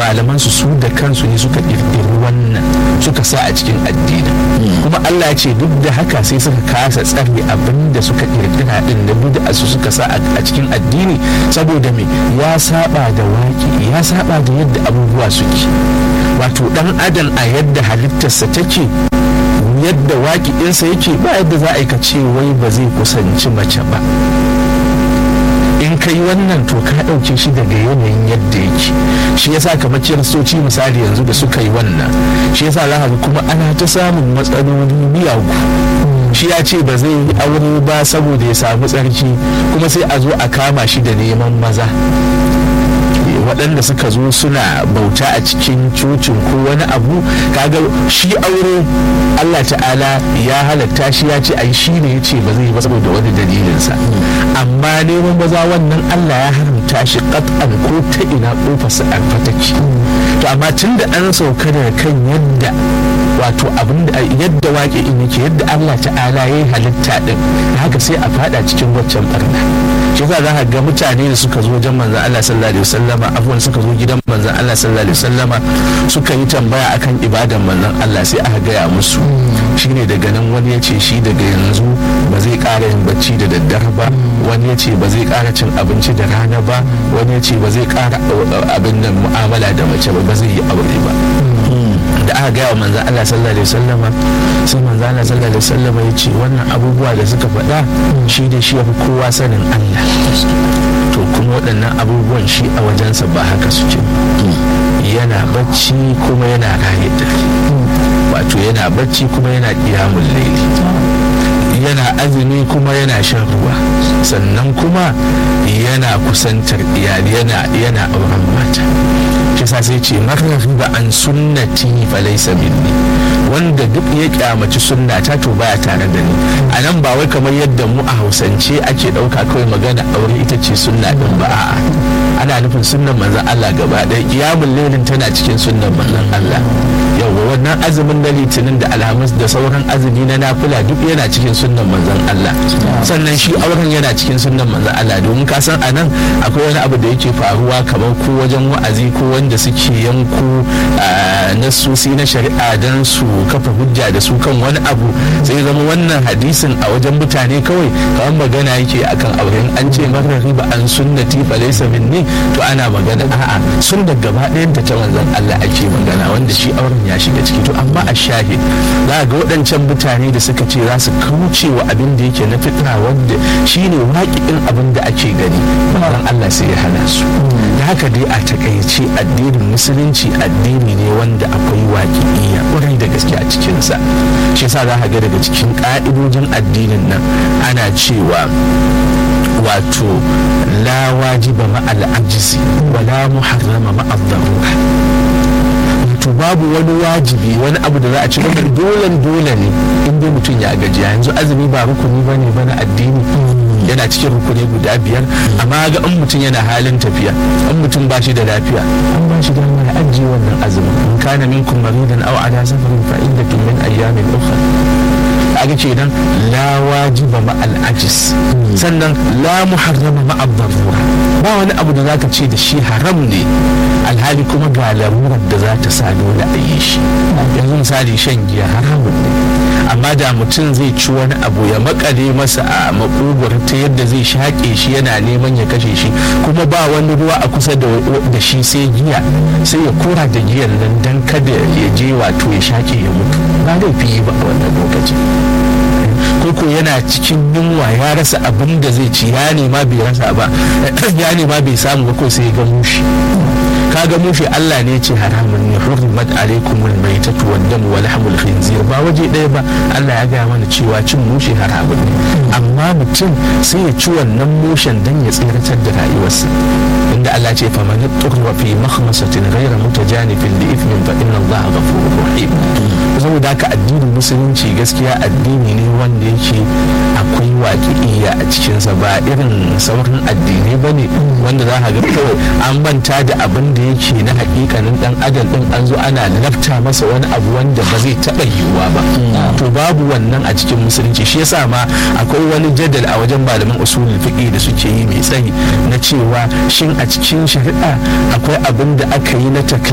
malaman su su da kansu ne suka ƙirƙiri wannan suka sa a cikin addini kuma Allah ya ce duk da haka sai suka kasa tsare abin da suka ƙirƙira din da bid'a su suka sa a cikin addini saboda me ya saba da waki ya saba da yadda abubuwa suke wato dan adam a yadda halittarsa take yadda waƙiɗinsa yake ba yadda za a yi ka ce wai ba zai kusanci mace ba in ka yi wannan to ka ɗauke shi daga yanayin yadda yake shi yasa kamar kiristoci misali yanzu da suka yi wannan shi yasa za ga kuma ana ta samun matsaloli miyagu shi ya ce ba zai yi aure ba saboda ya samu tsarki kuma sai a zo a kama shi da neman maza waɗanda suka zo suna bauta a cikin cocin ko wani abu kaga shi aure Allah ta'ala ya halatta shi ya ce ai shi ne ya ce ba zai yi ba saboda wani dalilinsa amma neman maza wannan Allah ya haramta shi qat'an ko ta ina kofarsa an fataki to amma tun da an sauka daga kan yadda wato abin da yadda waƙe in yake yadda Allah ta'ala ya yi halitta din haka sai a fada cikin waccan barna shi za ka ga mutane da suka zo wajen manzon Allah sallallahu alaihi wasallama abuwan suka zo gidan manzon Allah sallallahu alaihi wasallama suka yi tambaya akan ibadan manzon Allah sai aka gaya musu shine daga nan wani ya ce shi daga yanzu ba zai ƙara yin bacci da daddare ba wani ya ce ba zai ƙara cin abinci da rana ba wani ya ce ba zai ƙara abin nan mu'amala da mace ba ba zai yi aure ba da aka gaya wa manzan Allah sallallahu alaihi wasallama sai manzan Allah sallallahu alaihi wasallama ya ce wannan abubuwa da suka faɗa shi da shi yafi kowa sanin Allah to kuma waɗannan abubuwan shi a wajensa ba haka suke yana bacci kuma yana raye dare wato yana bacci kuma yana ƙiyamun laili yana azumi kuma yana shan ruwa sannan kuma yana kusantar iyali yana yana auren mata shi sa sai ce ba an sunnati fa laysa minni wanda duk ya kyamaci sunnata to baya tare da ni a nan ba wai kamar yadda mu a hausance ake ɗauka kawai magana aure ita ce sunna din ba a'a ana nufin sunnan manzon Allah gaba ɗaya kiyamul lailin tana cikin sunnan manzon Allah yawa wannan azumin na litinin da alhamis da sauran azumi na nafila duk yana cikin sunnan manzon Allah sannan shi auren yana cikin sunnan manzon Allah domin ka san anan akwai wani abu da yake faruwa kamar ko wajen wa'azi ko wanda suke yanku nasusi na shari'a don su kafa hujja da su kan wani abu sai zama wannan hadisin a wajen mutane kawai kamar magana yake akan auren an ce marar riba an sunnati fa laysa minni to ana magana a'a sunnar gaba ɗayan ta ta manzon Allah ake magana wanda shi auren ya shiga ciki to amma a shahid za ga waɗancan mutane da suka ce za su kauce wa abin da yake na fitra wanda shine waƙiƙin abin da ake gani manzon Allah sai ya hana su da haka dai a takaice addinin musulunci addini ne wanda akwai waƙiƙiya ƙwarai da gaske a cikinsa shi yasa za ka ga daga cikin ƙa'idojin addinin nan ana cewa wato la wajiba ma'al ajizi wala muharrama ma'al darura to babu wani wajibi wani abu da za a ci wanda dole dole ne in dai mutum ya gajiya yanzu azumi ba rukuni ba ne ba na addini yana cikin rukuni guda biyar amma ga in mutum yana halin tafiya in mutum ba shi da lafiya an ba shi dama ya ajiye wannan azumin in kana minkum maridan aw ala safarin fa iddatun min ayyamin ukhra kaga ce dan la wajiba ma al ajis sannan la muharrama ma ad darura ba wani abu da zaka ce da shi haram ne alhali kuma ga larurar da za ta sa dole a yi shi yanzu misali shan giya haramun ne amma da mutum zai ci wani abu ya makale masa a makogwar ta yadda zai shaƙe shi yana neman ya kashe shi kuma ba wani ruwa a kusa da shi sai giya sai ya kora da giyan nan dan kada ya je wato ya shaƙe ya mutu ba laifi ba a wannan lokacin koko yana cikin yunwa ya rasa abin da zai ci ya nema bai rasa ba ya nema bai samu ba ko sai ga mushi kaga mushi Allah ne ce haramun ne hurrimat alaikumul maitatu wad dam wa lahmul khinzir ba waje ɗaya ba Allah ya gaya mana cewa cin mushi haramun ne amma mutum sai ya ci wannan mushen dan ya tsiratar da rayuwarsa inda Allah ce fa man turra fi makhmasatin ghayra mutajanifin li ithmin fa inna Allah ghafurur rahim saboda haka addinin musulunci gaskiya addini ne wanda yake akwai waƙi'iyya a cikinsa ba irin sauran addinai ba ne wanda za ka ga kawai an manta da abin da yake na hakikanin dan adam din an zo ana lafta masa wani abu wanda ba zai taɓa yiwuwa ba to babu wannan a cikin musulunci shi yasa ma akwai wani jadal a wajen malaman usulul fiqh da suke yi mai tsayi na cewa shin a cikin shari'a akwai abin da aka yi na